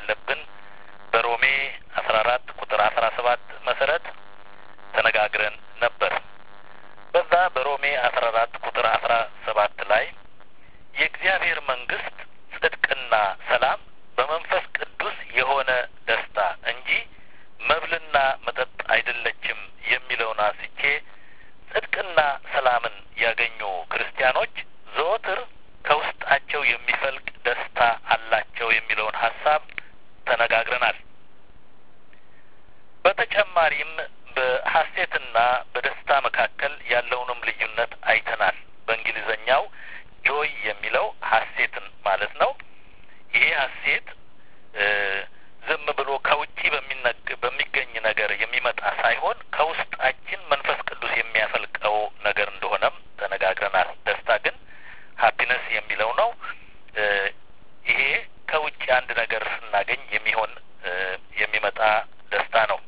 እንዳለብን በሮሜ አስራ አራት ቁጥር አስራ ሰባት መሰረት ተነጋግረን ነበር። በዛ በሮሜ አስራ አራት ቁጥር አስራ ሰባት ላይ የእግዚአብሔር መንግስት ጽድቅና ሰላም በመንፈስ ቅዱስ የሆነ ደስታ እንጂ መብልና መጠጥ አይደለችም የሚለውን አንስቼ ጽድቅና ሰላምን ያገኙ ክርስቲያኖች ዘወትር ከውስጣቸው የሚፈልቅ ደስታ አላቸው የሚለውን ሀሳብ ተነጋግረናል። በተጨማሪም በሀሴትና በደስታ መካከል ያለውንም ልዩነት አይተናል። በእንግሊዘኛው ጆይ የሚለው ሀሴትን ማለት ነው። ይሄ ሀሴት ዝም ብሎ ከውጪ በሚገኝ ነገር የሚመጣ ሳይሆን ከውስጣችን መንፈስ ቅዱስ የሚያፈልቀው ነገር እንደሆነም ተነጋግረናል። ደስታ ግን ሀፒነስ የሚለው ነው። ይሄ ከውጭ አንድ ነገር ስናገኝ የሚሆን የሚመጣ ደስታ ነው።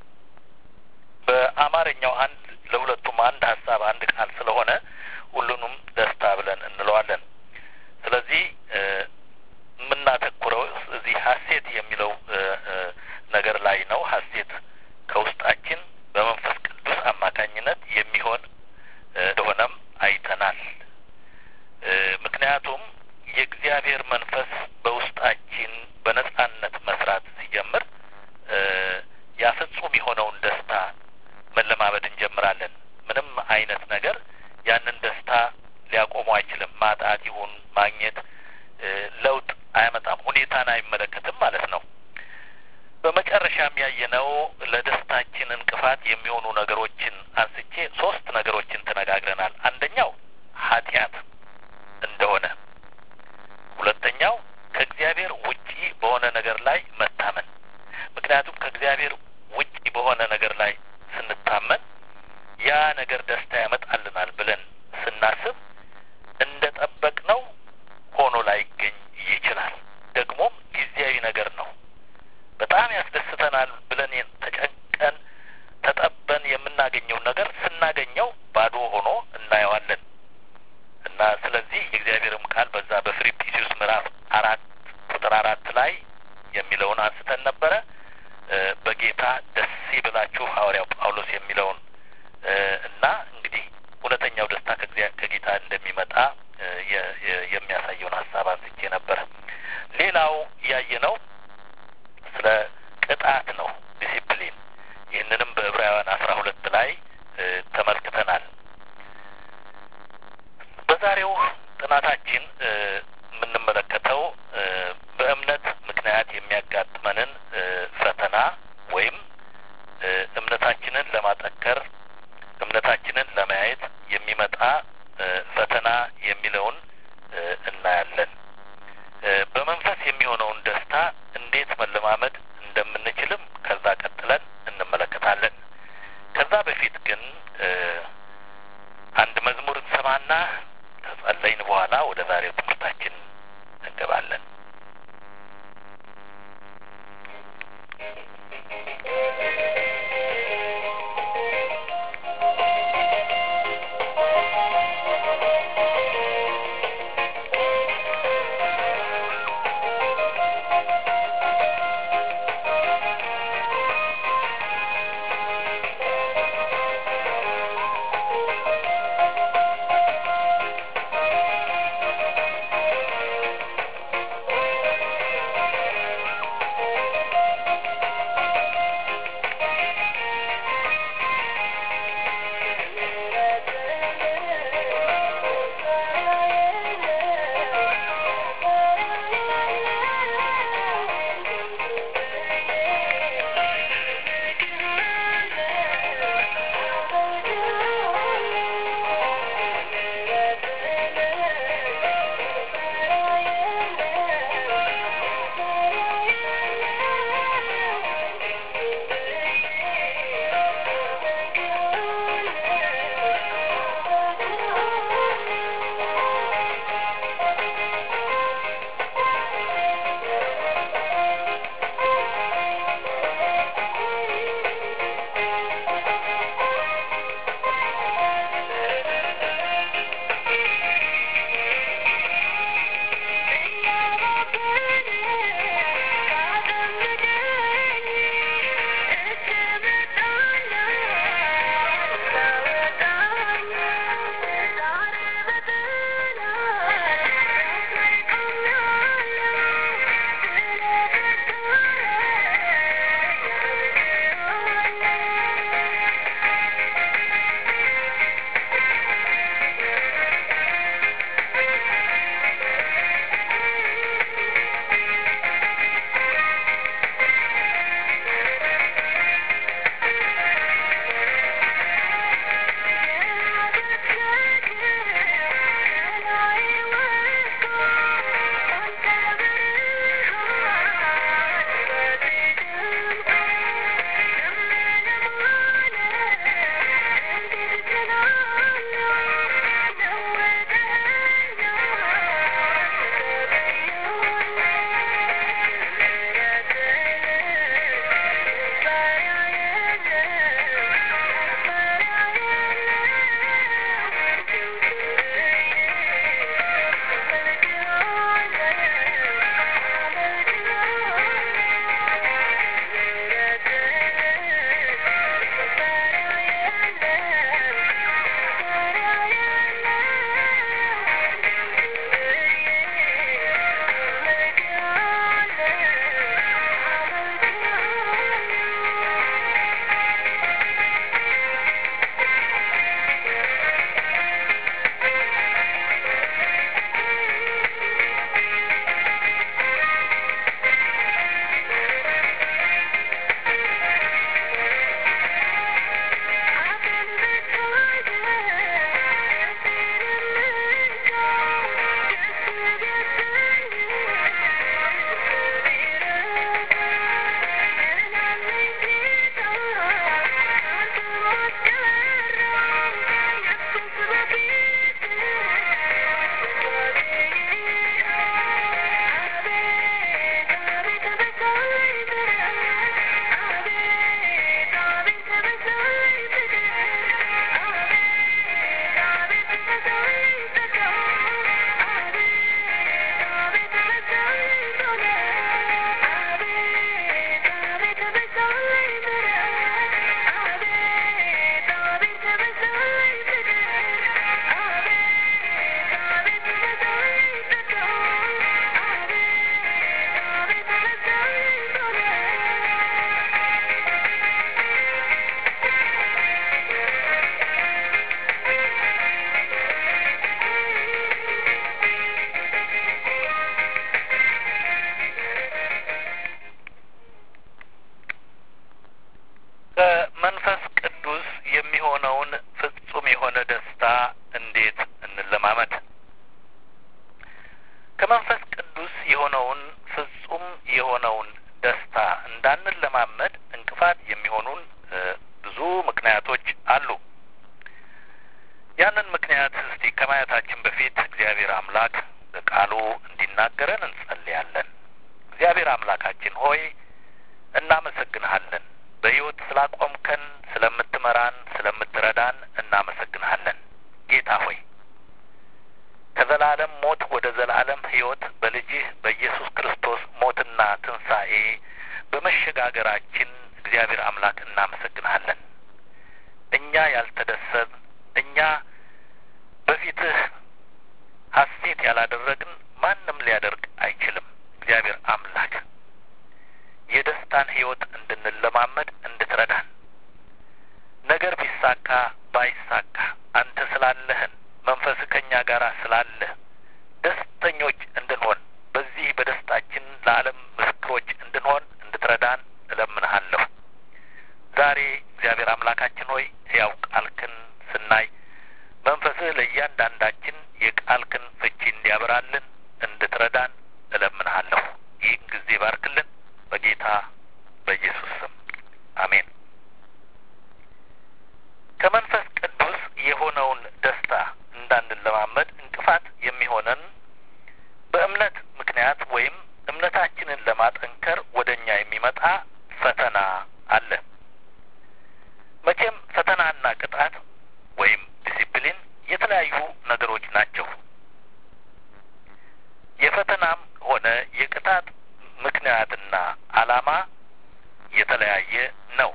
በአማርኛው አንድ ለሁለቱም አንድ ሀሳብ አንድ ቃል ስለሆነ ሁሉንም ደስታ ብለን እንለዋለን። ስለዚህ የምናተኩረው እዚህ ሀሴት የሚለው ነገር ላይ ነው። ሀሴት ከውስጣችን በመንፈስ ቅዱስ አማካኝነት የሚሆን እንደሆነም አይተናል። ምክንያቱም የእግዚአብሔር መንፈስ በውስጣችን በነጻነት መስራት ሲጀምር ያ ፍጹም የሆነውን ደስታ መለማመድ እንጀምራለን። ምንም አይነት ነገር ያንን ደስታ ሊያቆሙ አይችልም። ማጣት ይሁን ማግኘት ለውጥ አያመጣም። ሁኔታን አይመለከትም ማለት ነው። በመጨረሻም ያየነው ለደስታችን እንቅፋት የሚሆኑ ነገሮችን አንስቼ ሶስት ነገሮችን ተነጋግረናል። አንደኛው ኃጢአት እንደሆነ፣ ሁለተኛው ከእግዚአብሔር ውጪ በሆነ ነገር ላይ መታመን። ምክንያቱም ከእግዚአብሔር ውጪ በሆነ ነገር ላይ ስንታመን ያ ነገር ደስታ ያመጣልናል ብለን ስናስብ እንደ ጠበቅነው ሆኖ ላይገኝ ይችላል። ደግሞም ጊዜያዊ ነገር ነው። በጣም ያስደስተናል ብለን ተጨንቀን ተጠበን የምናገኘውን ነገር ስናገኘው ባዶ ሆኖ እናየዋለን እና ስለዚህ የእግዚአብሔርም ቃል በዛ በፊልጵስዩስ ምዕራፍ አራት ቁጥር አራት ላይ የሚለውን አንስተን ነበረ። በጌታ ደስ ይበላችሁ ሐዋርያው ጳውሎስ የሚለውን እና እንግዲህ እውነተኛው ደስታ ከጌታ እንደሚመጣ የሚያሳየውን ሀሳብ አንስቼ ነበረ። ሌላው ያየነው ስለ ቅጣት ነው፣ ዲሲፕሊን። ይህንንም በዕብራውያን አስራ ሁለት ላይ ተመልክተናል። በዛሬው ጥናታችን የምንመለከተው በእምነት ምክንያት የሚያጋጥመንን ፈተና ወይም እምነታችንን ለማጠንከር እምነታችንን ለማየት የሚመጣ ፈተና የሚለውን እናያለን። በመንፈስ የሚሆነውን ደስታ እንዴት መለማመድ እንደምንችልም ከዛ ቀጥለን እንመለከታለን። ከዛ በፊት ግን አንድ መዝሙር እንሰማና ከጸለይን በኋላ ወደ ዛሬው ትምህርታችን እንገባለን። የሆነውን ደስታ እንዳንለማመድ እንቅፋት የሚሆኑን ብዙ ምክንያቶች አሉ። ያንን ምክንያት እስቲ ከማየታችን በፊት እግዚአብሔር አምላክ በቃሉ እንዲናገረን እንጸልያለን። እግዚአብሔር አምላካችን ሆይ እናመሰግንሃለን። በሕይወት ስላቆምከን፣ ስለምትመራን፣ ስለምትረዳን እናመሰግንሃለን። ጌታ ሆይ ከዘላለም ሞት ወደ ዘላለም ሕይወት በልጅህ በኢየሱስ ክርስቶስ ሞትና ትንሣኤ በመሸጋገራችን እግዚአብሔር አምላክ እናመሰግንሃለን። እኛ ያልተደሰት እኛ በፊትህ ሐሴት ያላደረግን ማንም ሊያደርግ አይችልም። እግዚአብሔር አምላክ የደስታን ሕይወት እንድንለማመድ እንድትረዳን ነገር ቢሳካ ባይሳካ አንተ ስላለህን መንፈስህ ከእኛ ጋር ስላለህ ደስተኞች እንድንሆን በዚህ በደስታችን ለዓለም ምስክሮች እንድንሆን እንድትረዳን እለምንሃለሁ። ዛሬ እግዚአብሔር አምላካችን ሆይ ሕያው ቃልክን ስናይ መንፈስህ ለእያንዳንዳችን የቃልክን ፍቺ እንዲያበራልን እንድትረዳን እለምንሃለሁ። ይህን ጊዜ ባርክልን፣ በጌታ በኢየሱስ ስም አሜን። ከመንፈስ ቅዱስ የሆነውን ደስታ እንዳንለማመድ እንቅፋት የሚሆነን በእምነት ምክንያት ወይም እምነታችንን ለማጠንከር ወደ እኛ የሚመጣ ፈተና አለ። መቼም ፈተናና ቅጣት ወይም ዲሲፕሊን የተለያዩ ነገሮች ናቸው። የፈተናም ሆነ የቅጣት ምክንያትና ዓላማ የተለያየ ነው።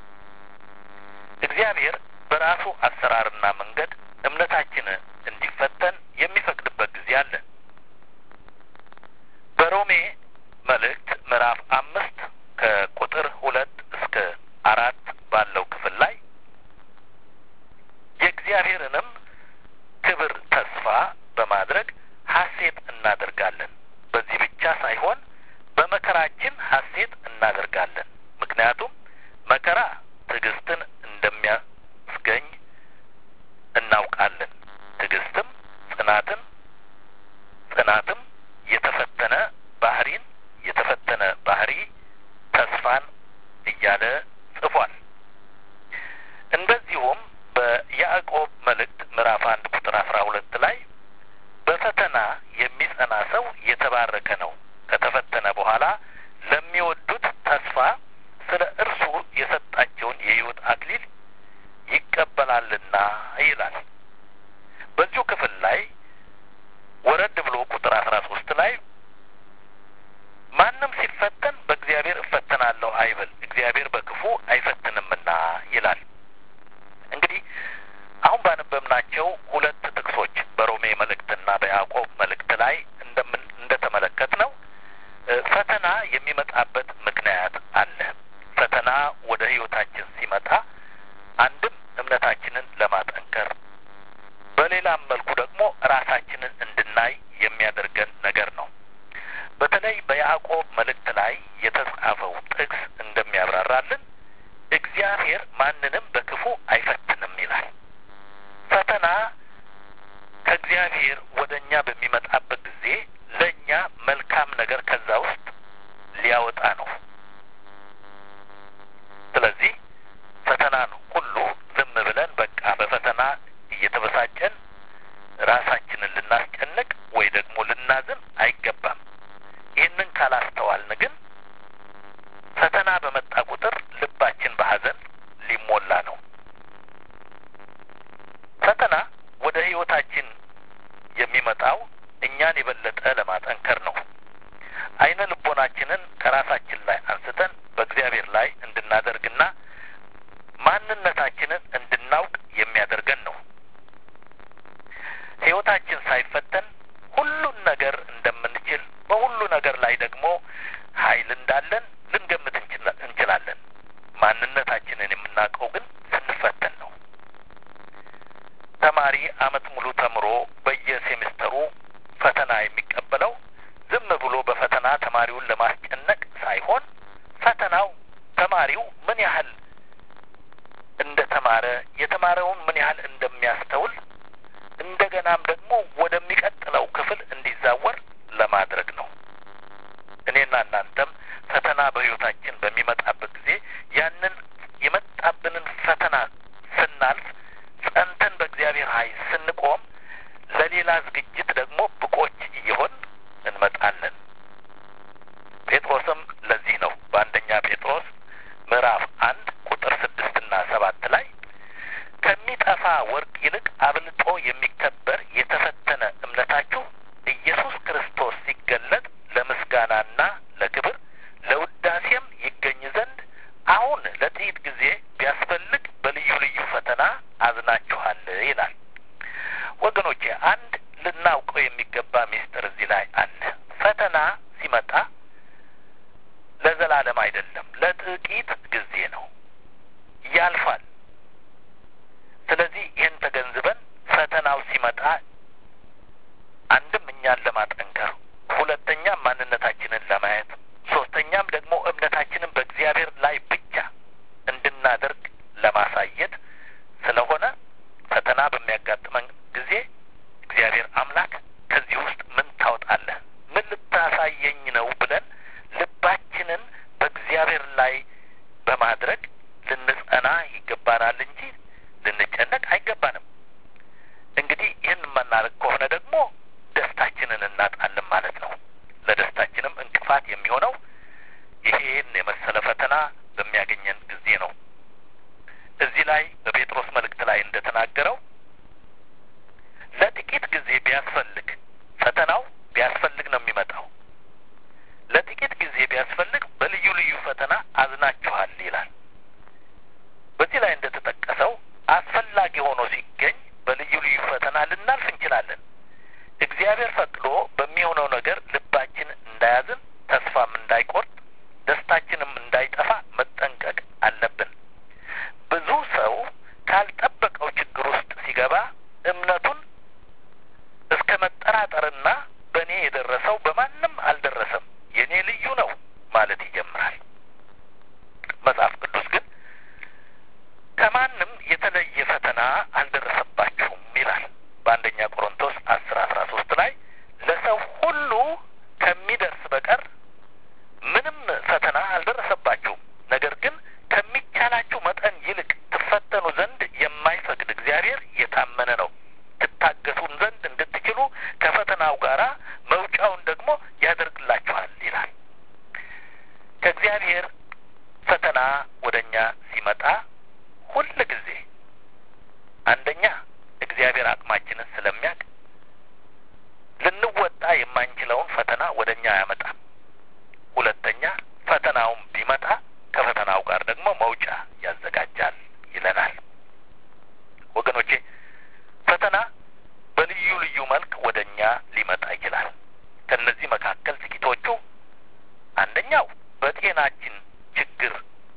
እግዚአብሔር በራሱ አሰራርና መንገድ እምነታችን እንዲፈተን የሚፈቅድበት ጊዜ አለ። በሮሜ መልእክት ምዕራፍ አምስት ከቁጥር ሁለት እስከ አራት ባለው ክፍል ላይ የእግዚአብሔርንም ክብር ተስፋ በማድረግ ሐሴት እናደርጋለን። በዚህ ብቻ ሳይሆን በመከራችን ሐሴት እናደርጋለን። ምክንያቱም መከራ ትዕግስትን እንደሚያስገኝ እናውቃለን። ትዕግስትም ጽናትን፣ ጽናትም የተፈተነ ባህሪን፣ የተፈተነ ባህሪ ተስፋን እያለ ጽፏል። እንደዚሁም በያዕቆብ መልእክት ምዕራፍ አንድ ቁጥር አስራ ሁለት ላይ በፈተና የሚጸና ሰው የተባረከ ነው፣ ከተፈተነ በኋላ ለሚወዱት ተስፋ ስለ እርሱ የሰጣቸውን የሕይወት አክሊል ይቀበላልና ይላል። በዚሁ ክፍል ላይ ወረድ ብሎ ቁጥር አስራ ሶስት ላይ ማንም ሲፈተን በእግዚአብሔር እፈተናለሁ አይበል፣ እግዚአብሔር በክፉ አይፈትንምና ይላል። እንግዲህ አሁን ባነበብናቸው ሁለት ጥቅሶች በሮሜ መልእክትና በያዕቆብ መልእክት ላይ እንደምን እንደተመለከት ነው ፈተና የሚመጣበት ምክንያት አለ። ፈተና ወደ ሕይወታችን ሲመጣ አንድም እምነታችንን ለማጠንከር በሌላም መልኩ ደግሞ ራሳችንን እንድናይ የሚያደርገን ነገር ነው። በተለይ በያዕቆብ መልእክት ላይ የተጻፈው ጥቅስ እንደሚያብራራልን እግዚአብሔር ማንንም በክፉ አይፈትንም ይላል። ፈተና ከእግዚአብሔር ወደ እኛ በሚመጣበት ጊዜ ለእኛ መልካም ነገር ከዛ ውስጥ ሊያወጣ ነው። ስለዚህ ፈተናን ሁሉ ዝም ብለን በቃ በፈተና እየተበሳጨን ራሳችንን ልናስጨንቅ ወይ ደግሞ ልናዝን አይገባም። ይህንን ካላስተዋልን ግን ፈተና በመጣ ቁጥር ልባችን በሐዘን ሊሞላ ነው። ፈተና ወደ ሕይወታችን የሚመጣው እኛን የበለጠ ለማጠንከር ነው። አይነ ልቦናችንን ከራሳችን ላይ አንስተን በእግዚአብሔር ላይ እንድናደርግና ማንነታችንን እንድናውቅ የሚያደርገን ነው። ሕይወታችን ሳይፈተን ሁሉን ነገር እንደምንችል በሁሉ ነገር ላይ ደግሞ ኃይል እንዳለን ልንገምት እንችላለን። ማንነታችንን የምናውቀው ግን ስንፈተን ነው። ተማሪ አመት ሙሉ ተምሮ በየሴሚስተሩ ፈተና የሚቀበለው ዝም ብሎ በፈተና ተማሪውን ለማስጨነቅ ሳይሆን ፈተናው ተማሪው ምን ያህል እንደ ተማረ የተማረውን ምን ያህል እንደሚያስተውል እንደገናም ደግሞ ወደሚቀጥለው ክፍል እንዲዛወር ለማድረግ ነው። እኔና እናንተም ለዘላለም አይደለም፣ ለጥቂት ጊዜ ነው፣ ያልፋል። ስለዚህ ይህን ተገንዝበን ፈተናው ሲመጣ አንድም እኛን ለማጠንከር፣ ሁለተኛም ማንነታችንን ለማየት፣ ሶስተኛም ደግሞ እምነታችንን በእግዚአብሔር ላይ ብቻ እንድናደርግ ለማሳየት ስለሆነ ፈተና በሚያጋጥመን ጊዜ እግዚአብሔር አምላክ ከዚህ ውስጥ ምን ታወጣለህ፣ ምን ልታሳየኝ ነው ብለን ልባችንን በእግዚአብሔር ላይ በማድረግ ልንጸና ይገባናል እንጂ ልንጨነቅ አይገባንም። እንግዲህ ይህን የማናደርግ ከሆነ ደግሞ ደስታችንን እናጣለን ማለት ነው። ለደስታችንም እንቅፋት የሚሆነው ይሄን የመሰለ ፈተና በሚያገኘን ጊዜ ነው። እዚህ ላይ በጴጥሮስ መልእክት ላይ እንደተናገረው ለጥቂት ጊዜ ቢያስፈልግ ፈተናው ቢያስፈልግ ነው የሚመጣው። ለጥቂት ጊዜ ቢያስፈልግ በልዩ ልዩ ፈተና አዝናችኋል ይላል። በዚህ ላይ እንደተጠቀሰው አስፈላጊ ሆኖ ሲገኝ በልዩ ልዩ ፈተና ልናልፍ እንችላለን። እግዚአብሔር ፈቅዶ በሚሆነው ነገር ልባችን እንዳያዝን፣ ተስፋም እንዳይቆርጥ፣ ደስታችንም እንዳይጠፋ መጠንቀቅ አለብን። ብዙ ሰው ካልጠበቀው ችግር ውስጥ ሲገባ እምነቱን እስከ መጠራጠርና በእኔ የደረሰው በማንም አልደረሰም፣ የእኔ ልዩ ነው ማለት ይጀምራል። መጽሐፍ ቅዱስ ግን ከማንም የተለየ ፈተና አልደረሰባችሁም ይላል በአንደኛ ቆሮንቶስ አስር አስራ ሶስት ላይ ለሰው ሁሉ ከሚደርስ በቀር ምንም ፈተና አልደረሰባችሁም። ነገር ግን ከሚቻላችሁ መጠን ይልቅ ትፈተኑ ዘንድ የማይፈቅድ እግዚአብሔር የታመነ ነው፣ ትታገሱን ዘንድ እንድትችሉ ከፈተናው ጋራ መውጫውን ደግሞ ያደርግላችኋል ይላል። ከእግዚአብሔር ፈተና ወደ እኛ ሲመጣ ሁል ጊዜ አንደኛ እግዚአብሔር አቅማችንን ስለሚያውቅ ልንወጣ የማንችለውን ፈተና ወደ እኛ አያመጣም። ሁለተኛ ፈተናውን ቢመጣ ከፈተናው ጋር ደግሞ መውጫ ያዘጋጃል ይለናል። ወገኖቼ ፈተና በልዩ ልዩ መልክ ወደ እኛ ሊመጣ ይችላል። ከእነዚህ መካከል ጥቂቶቹ አንደኛው በጤናችን ችግር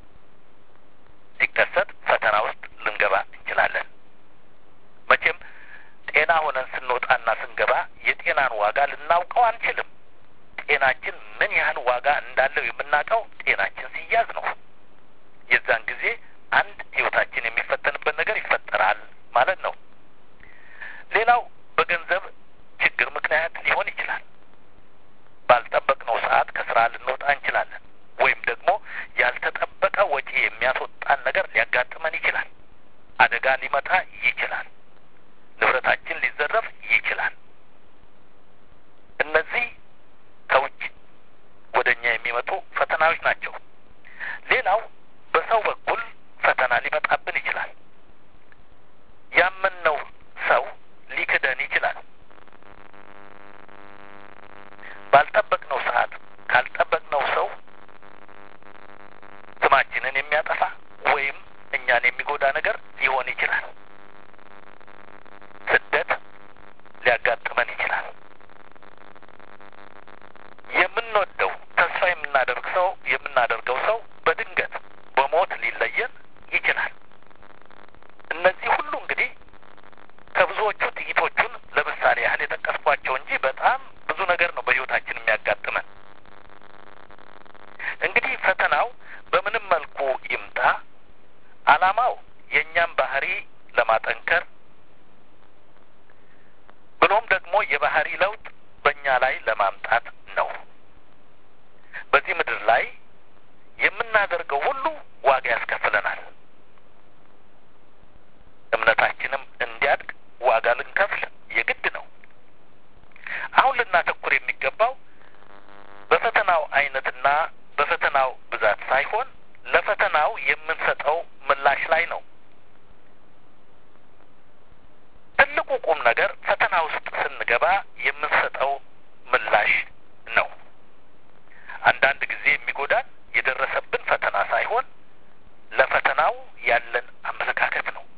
ሲከሰት ፈተና ውስጥ ልንገባ እንችላለን። መቼም ጤና ሆነን ስንወጣና ስንገባ የጤናን ዋጋ ልናውቀው አንችልም። ጤናችን ምን ያህል ዋጋ እንዳለው የምናውቀው ጤናችን ሲያዝ ነው። የዛን ጊዜ አንድ ሕይወታችን የሚፈተንበት ነገር ይፈጠራል ማለት ነው። ሌላው በገንዘብ ችግር ምክንያት ሊሆን ይችላል። ባልጠበቅነው ሰዓት ከስራ ልንወጣ እንችላለን። ወይም ደግሞ ያልተጠበቀ ወጪ የሚያስወጣን ነገር ሊያጋጥመን ይችላል። አደጋ ሊመጣ ይችላል። ንብረታችን ሊዘረፍ ይችላል። እነዚህ ከውጭ ወደ እኛ የሚመጡ ፈተናዎች ናቸው። ሌላው በሰው በኩል ፈተና ሊመጣብን ይችላል። ያመንነው ሰው ሊክደን ይችላል። ባልጠበቅነው ሰዓት ካልጠበቅነው ሰው ስማችንን የሚያጠፋ ወይም እኛን የሚጎዳ ነገር ሊሆን ይችላል። ስደት ሊያጋጥመን ይችላል። የምንወደው ተስፋ የምናደርግ ሰው የምናደርገው ሰው በድንገት በሞት ሊለየን ይችላል። እነዚህ ሁሉ እንግዲህ ከብዙዎቹ ጥቂቶቹን ለምሳሌ ያህል የጠቀስኳቸው እንጂ በጣም ብዙ ነገር ነው በሕይወታችን የሚያጋጥመን። እንግዲህ ፈተናው በምንም መልኩ ይምጣ ዓላማው የእኛም ባህሪ ለማጠንከር ብሎም ደግሞ የባህሪ ለውጥ በእኛ ላይ ለማምጣት ነው። በዚህ ምድር ላይ የምናደርገው ሁሉ ዋጋ ያስከፍለናል። እምነታችንም እንዲያድግ ዋጋ ልንከፍል የግድ ነው። አሁን ልናተኩር የሚገባው በፈተናው አይነትና በፈተናው ብዛት ሳይሆን ለፈተናው የምንሰጠው ምላሽ ላይ ነው። ትልቁ ቁም ነገር ፈተና ውስጥ ስንገባ የምንሰጠው ምላሽ ነው። አንዳንድ ጊዜ የሚጎዳን የደረሰብን ፈተና ሳይሆን ለፈተናው ያለን አመለካከት ነው።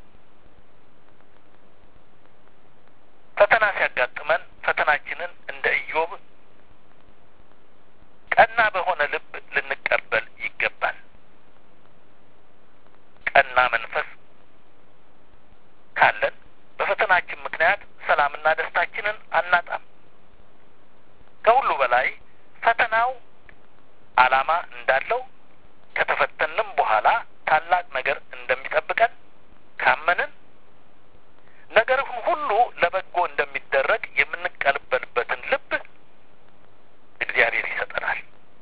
ፈተና ሲያጋጥመን ፈተናችንን እንደ ኢዮብ ቀና በሆነ ልብ ልንቀበል ዓላማ እንዳለው ከተፈተንም በኋላ ታላቅ ነገር እንደሚጠብቀን ካመንን ነገርን ሁሉ ለበጎ እንደሚደረግ የምንቀበልበትን ልብ እግዚአብሔር ይሰጠናል።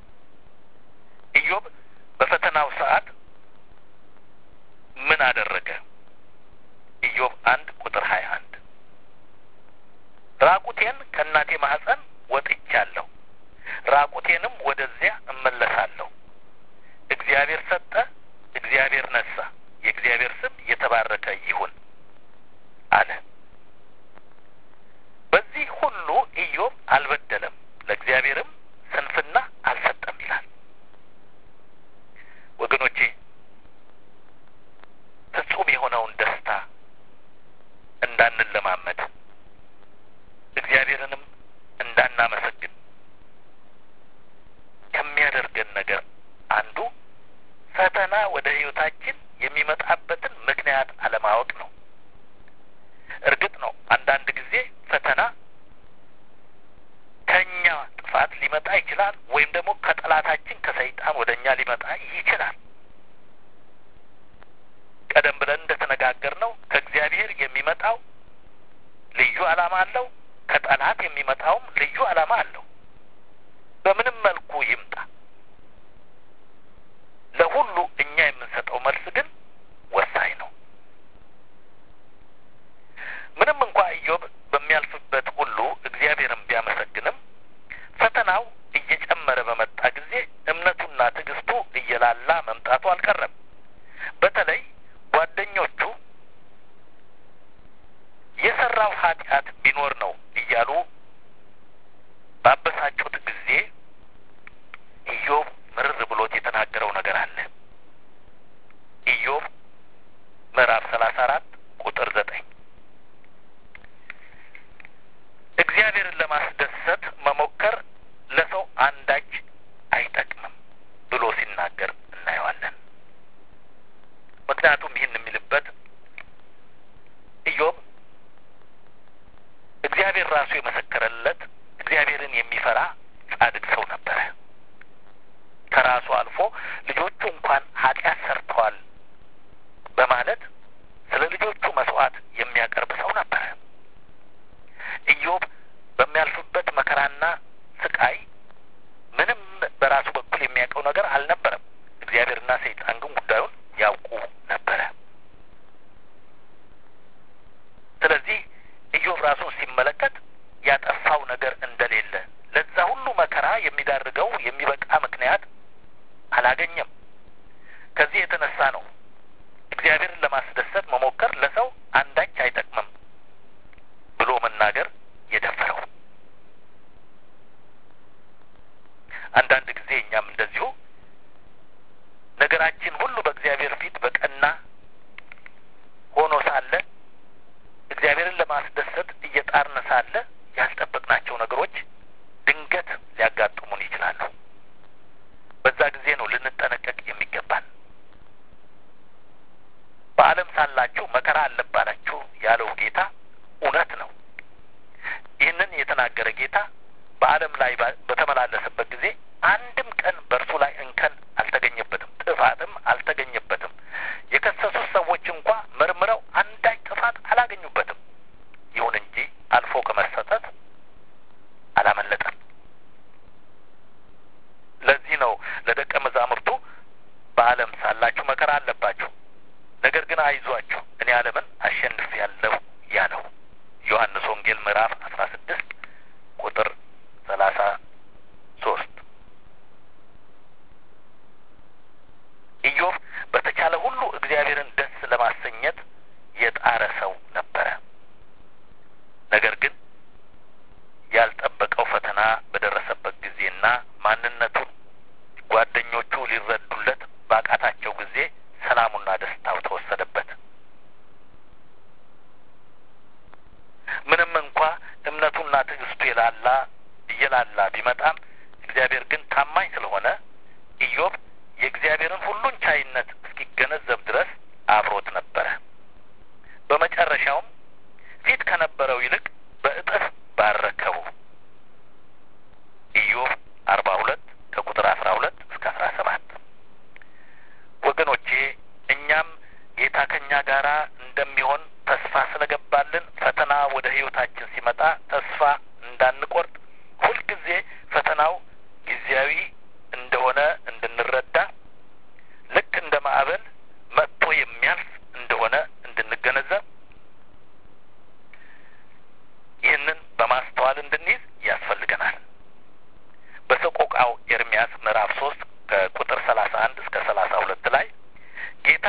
ኢዮብ በፈተናው ሰዓት ምን አደረገ? ኢዮብ አንድ ቁጥር ሀያ አንድ ራቁቴን ከእናቴ ማህፀን ወጥቻለሁ፣ ራቁቴንም ወደዚያ እመለሳለሁ። እግዚአብሔር ሰጠ፣ እግዚአብሔር ነሳ፣ የእግዚአብሔር ስም የተባረከ ይሁን አለ። በዚህ ሁሉ ኢዮብ አልበደለም፣ ለእግዚአብሔርም ስንፍና አልሰጠም ይላል። ወገኖቼ ፍጹም የሆነውን ደስታ እንዳንለማመድ እግዚአብሔርንም እንዳናመሰግን ከሚያደርገን ነገር አንዱ ፈተና ወደ ሕይወታችን የሚመጣበትን ምክንያት አለማወቅ ነው። እርግጥ ነው አንዳንድ ጊዜ ፈተና ከእኛ ጥፋት ሊመጣ ይችላል፣ ወይም ደግሞ ከጠላታችን ከሰይጣን ወደ እኛ ሊመጣ ይችላል። ቀደም ብለን እንደተነጋገር ነው ከእግዚአብሔር የሚመጣው ልዩ ዓላማ አለው። ከጠላት የሚመጣውም ልዩ ዓላማ አለው። በምንም መልኩ ይምጣ ለሁሉ እኛ የምንሰጠው መልስ ግን ወሳኝ ነው። ምንም እንኳ ኢዮብ በሚያልፍበት ሁሉ እግዚአብሔርን ቢያመሰግንም ፈተናው እየጨመረ በመጣ ጊዜ እምነቱና ትዕግስቱ እየላላ መምጣቱ አልቀረም። በተለይ ጓደኞቹ የሰራው ኃጢአት ቢኖር ነው እያሉ ባበሳጩት ጊዜ ኢዮብ ምርር ብሎት የተናገረው ነገር አለ። ኢዮብ ምዕራፍ ሰላሳ አራት ቁጥር ዘጠኝ እግዚአብሔርን ለማስደሰት መሞከር ለሰው አንዳች አይጠቅምም ብሎ ሲናገር እናየዋለን። ምክንያቱም ይህን የሚልበት ኢዮብ እግዚአብሔር ራሱ የመሰከረለት እግዚአብሔርን የሚፈራ ጻድቅ ሰው ነበረ። ከራሱ አልፎ ልጆቹ እንኳን ኃጢአት ሰርተዋል በማለት ስለ ልጆቹ መስዋዕት የሚያቀርብ ሰው ነበረ። ኢዮብ በሚያልፍበት መከራና ስቃይ ምንም በራሱ በኩል የሚያውቀው ነገር አልነበረም። እግዚአብሔርና ሰይጣን ግን ጉዳዩን ያውቁ ነበረ። ስለዚህ ኢዮብ ራሱን ሲመለከት ያጠፋው ነገር እንደሌለ ለዛ ሁሉ መከራ የሚዳርገው የሚበቃ ምክንያት አላገኘም። ከዚህ የተነሳ ነው እግዚአብሔርን ለማስደሰት መሞከር ለሰው አንዳች አይጠቅምም ብሎ መናገር የደፈረው። አንዳንድ ጊዜ እኛም እንደዚሁ ነገራችን ሁሉ በእግዚአብሔር ፊት በቀና ሆኖ ሳለ እግዚአብሔርን ለማስደሰት እየጣርን ሳለ ያልጠበቅናቸው ነገሮች ድንገት ሊያጋጥሙን ይችላሉ። በዛ ጊዜ ነው ልንጠነቀቅ የሚገባን። በዓለም ሳላችሁ መከራ አለባችሁ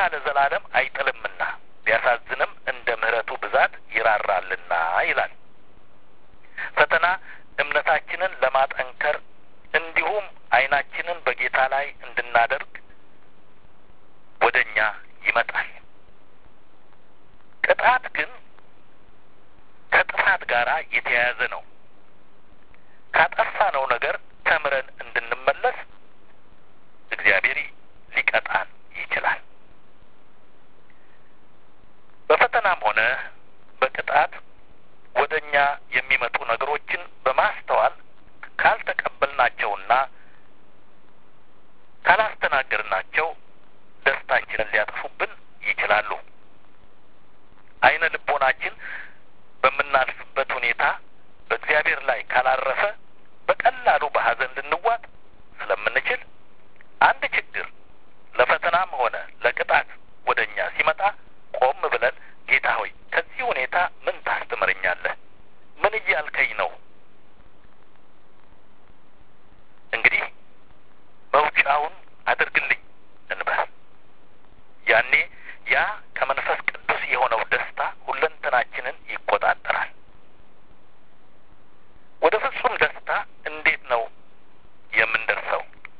ለዘላለም አይጥልምና ቢያሳዝንም እንደ ምሕረቱ ብዛት ይራራልና ይላል። ፈተና እምነታችንን ለማጠንከር እንዲሁም ዓይናችንን በጌታ ላይ እንድናደርግ ወደ እኛ ይመጣል። ቅጣት ግን ከጥፋት ጋር የተያያዘ ነው። ካጠፋነው ነገር ተምረን እንድንመለስ እግዚአብሔር ሊቀጣን ይችላል። በፈተናም ሆነ በቅጣት ወደ እኛ የሚመጡ ነገሮችን በማስተዋል ካልተቀበልናቸውና ካላስተናገርናቸው ደስታችንን ሊያጠፉብን ይችላሉ። አይነ ልቦናችን በምናልፍበት ሁኔታ በእግዚአብሔር ላይ ካላረፈ በቀላሉ በሐዘን ልንዋጥ ስለምንችል አንድ ችግር ለፈተናም ሆነ ለቅጣት ወደ እኛ ሲመጣ ቆም ብለን ጌታ ሆይ ከዚህ ሁኔታ ምን ታስተምረኛለህ? ምን እያልከኝ ነው? እንግዲህ መውጫውን አድርግልኝ እንበል። ያኔ ያ ከመንፈስ ቅዱስ የሆነው ደስታ ሁለንተናችንን ይቆጣጠራል። ወደ ፍጹም ደስታ እንዴት ነው የምንደርሰው?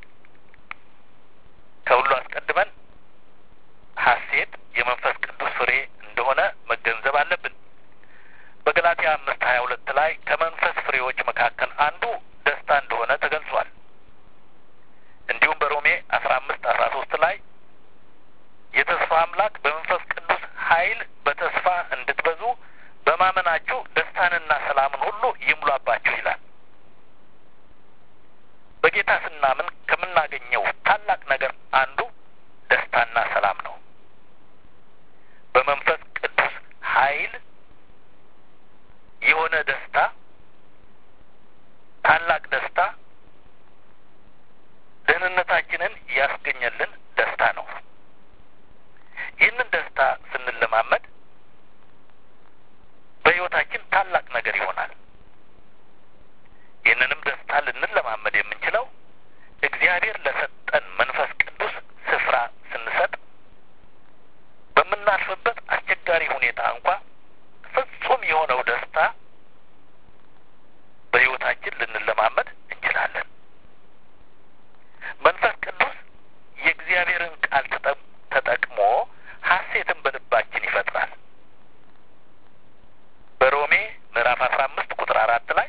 ከሁሉ አስቀድመን ሐሴት የመንፈስ ቅዱስ ፍሬ እንደሆነ መገንዘብ አለብን። በገላትያ አምስት ሀያ ሁለት ላይ ከመንፈስ ፍሬዎች መካከል አንዱ ደስታ እንደሆነ ተገልጿል። እንዲሁም በሮሜ አስራ አምስት አስራ ሶስት ላይ የተስፋ አምላክ በመንፈስ ቅዱስ ኃይል በተስፋ እንድትበዙ በማመናችሁ ደስታንና ሰላምን ሁሉ ይሙላባችሁ ይላል። በጌታ ስናምን ከምናገኘው ታላቅ ነገር አንዱ ደስታና ሰላም ነው። በመንፈስ ቅዱስ ኃይል የሆነ ደስታ፣ ታላቅ ደስታ ደህንነታችንን ያስገኘልን ደስታ ነው። ይህንን ደስታ ስንለማመድ በሕይወታችን ታላቅ ነገር ይሆናል። ይህንንም ደስታ ልንለማመድ የምንችለው እግዚአብሔር ለሰጠን መንፈስ ቅዱስ ስፍራ ስንሰጥ በምናልፍበት አስቸጋሪ ሁኔታ እንኳ ፍጹም የሆነው ደስታ በሕይወታችን ልንለማመድ እንችላለን። መንፈስ ቅዱስ የእግዚአብሔርን ቃል ተጠቅሞ ሐሴትን በልባችን ይፈጥራል። በሮሜ ምዕራፍ አስራ አምስት ቁጥር አራት ላይ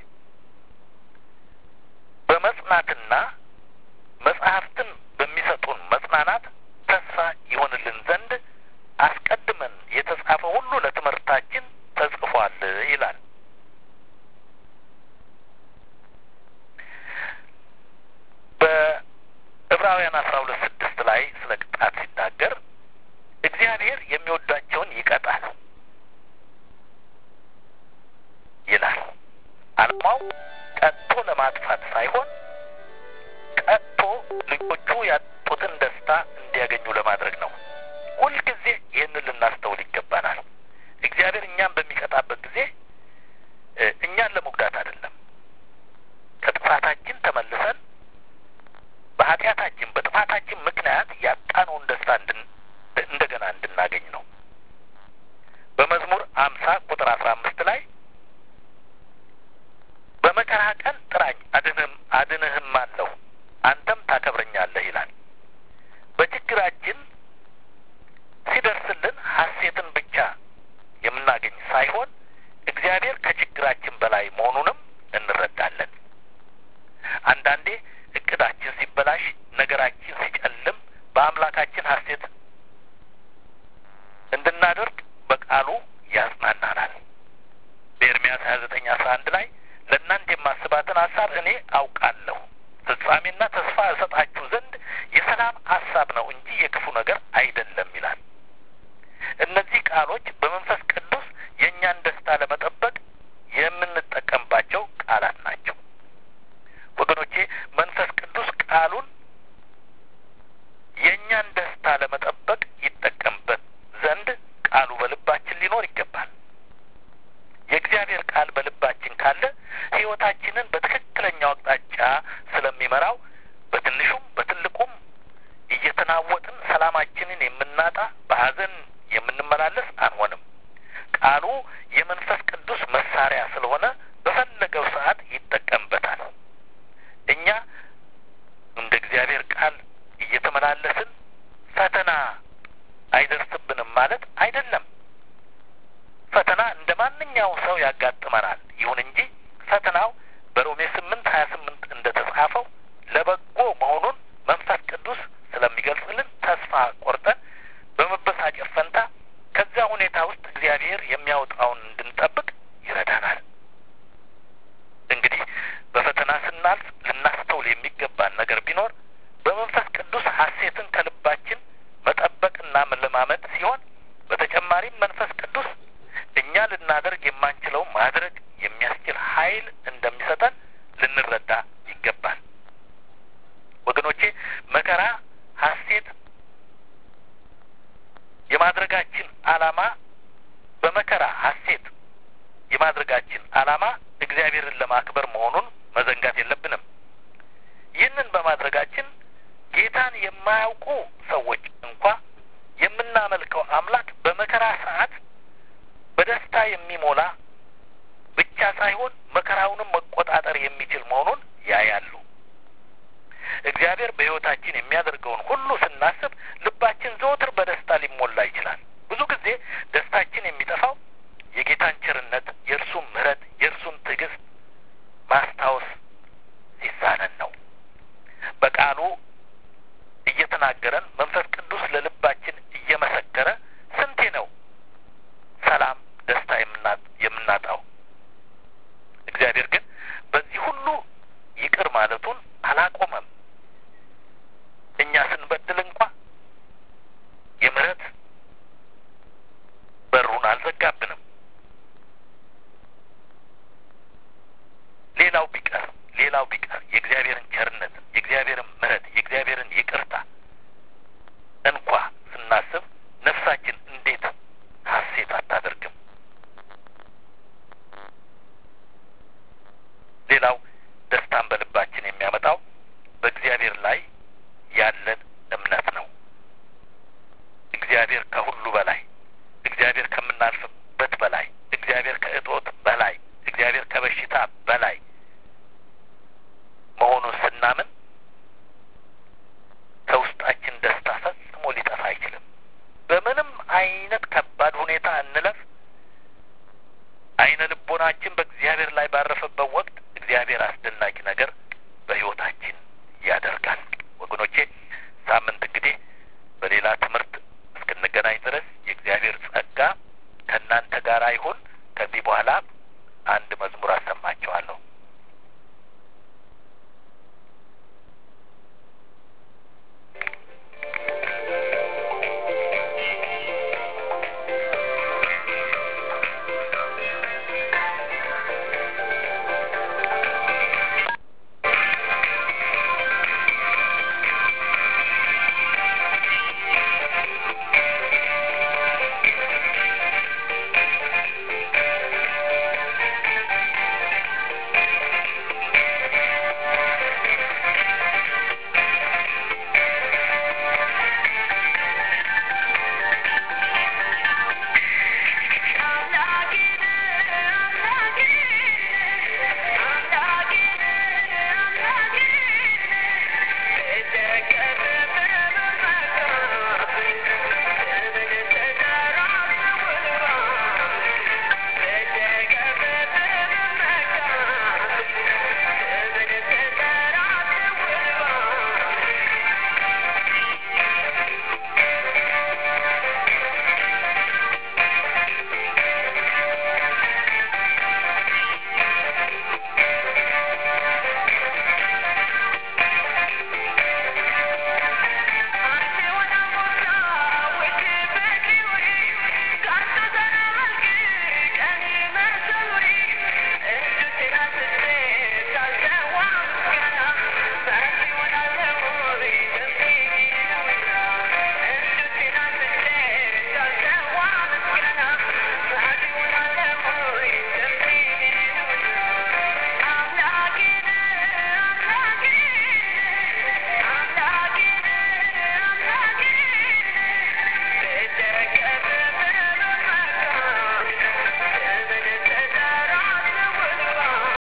በመጽናትና መጽሐፍትን በሚሰጡን መጽናናት ተስፋ ይሆንልን ዘንድ አስቀድመን የተጻፈ ሁሉ ለትምህርታችን ተጽፏል ይላል። በዕብራውያን አስራ ሁለት ስድስት ላይ ስለ ቅጣት ሲናገር እግዚአብሔር የሚወዳቸውን ይቀጣል ይላል። ዓላማው ቀጥቶ ለማጥፋት ሳይሆን ቀጥቶ ልጆቹ ያጡትን ደስታ እንዲያገኙ ለማድረግ ነው። ሁልጊዜ ይህንን ልናስተውል ይገባናል። እግዚአብሔር እኛን በሚቀጣበት ጊዜ እኛን ለመጉዳት አይደለም። ከጥፋታችን ተመልሰን በኃጢአታችን በጥፋታችን ምክንያት ያጣነውን ደስታ እንደገና እንድናገኝ ነው። በመዝሙር አምሳ ቁጥር አስራ አምስት ላይ በመከራ ቀን ጥራኝ አድንህም አድንህም አለሁ አንተም ታከብረኛለህ ይላል። በችግራችን ሲደርስልን ሐሴትን ብቻ የምናገኝ ሳይሆን እግዚአብሔር ከችግራችን በላይ መሆኑንም እንረዳለን። አንዳንዴ እቅዳችን ሲበላሽ፣ ነገራችን ሲጨልም በአምላካችን ሐሴት እንድናደርግ በቃሉ ያጽናናናል። በኤርምያስ ሀያ ዘጠኝ አስራ አንድ ላይ ለእናንተ የማስባትን ሀሳብ እኔ አውቃለሁ ፍጻሜና ተስፋ እሰጣችሁ ዘንድ የሰላም ሀሳብ ነው እንጂ የክፉ ነገር አይደለም ይላል። እነዚህ ቃሎች በመንፈስ ቅዱስ የእኛን ደስታ ለመጠበቅ የምንጠቀምባቸው ቃላት ናቸው። ወገኖቼ መንፈስ ቅዱስ ቃሉን የእኛን ደስታ ለመጠበቅ ይጠቀምበት ዘንድ ቃሉ በልባችን ሊኖር ይገባል። የእግዚአብሔር ቃል በልባችን ካለ ሕይወታችንን በትክክለኛው አቅጣጫ ስለሚመራው በትንሹም በትልቁም እየተናወጥን ሰላማችንን የምናጣ በሐዘን የምንመላለስ አንሆንም። ቃሉ የመንፈስ ቅዱስ መሳሪያ ስለሆነ በፈለገው ሰዓት ይጠቀምበታል። እኛ እንደ እግዚአብሔር ቃል እየተመላለስን ፈተና አይደርስብንም ማለት አይደለም። ፈተና እንደ ማንኛውም ሰው ያጋጥመናል። ይሁን እንጂ ፈተናው በሮሜ ስምንት ሀያ ስምንት እንደ ተጻፈው ለበጎ መሆኑን መንፈስ ቅዱስ ስለሚገልጽልን ተስፋ ቆርጠን በመበሳጨት ፈንታ ከዚያ ሁኔታ ውስጥ እግዚአብሔር የሚያወጣውን እንድንጠብቅ ይረዳናል። እንግዲህ በፈተና ስናልፍ ልናስተውል የሚገባን ነገር ቢኖር በመንፈስ ቅዱስ ሐሴትን ከልባችን መጠበቅና መለማመድ ሲሆን በተጨማሪም መንፈስ ቅዱስ እኛ ልናደርግ የማንችለው ማድረግ የሚያስችል ኃይል እንደሚሰጠን ልንረዳ ይገባል። ወገኖቼ መከራ፣ ሐሴት የማድረጋችን ዓላማ በመከራ ሐሴት የማድረጋችን ዓላማ እግዚአብሔርን ለማክበር መሆኑን መዘንጋት የለብንም። ይህንን በማድረጋችን ጌታን የማያውቁ ሰዎች እንኳ የምናመልከው አምላክ በመከራ ሰዓት በደስታ የሚሞላ ብቻ ሳይሆን መከራውንም መቆጣጠር የሚችል መሆኑን ያያሉ። እግዚአብሔር በሕይወታችን የሚያደርገውን ሁሉ ስናስብ ልባችን ዘወትር በደስታ ሊሞላ ይችላል። ብዙ ጊዜ ደስታችን የሚጠፋው የጌታን ቸርነት፣ የእርሱን ምሕረት፣ የእርሱን ትዕግስት ማስታወስ ሲሳነን ነው። በቃሉ እየተናገረን መንፈስ ቅዱስ ለልባችን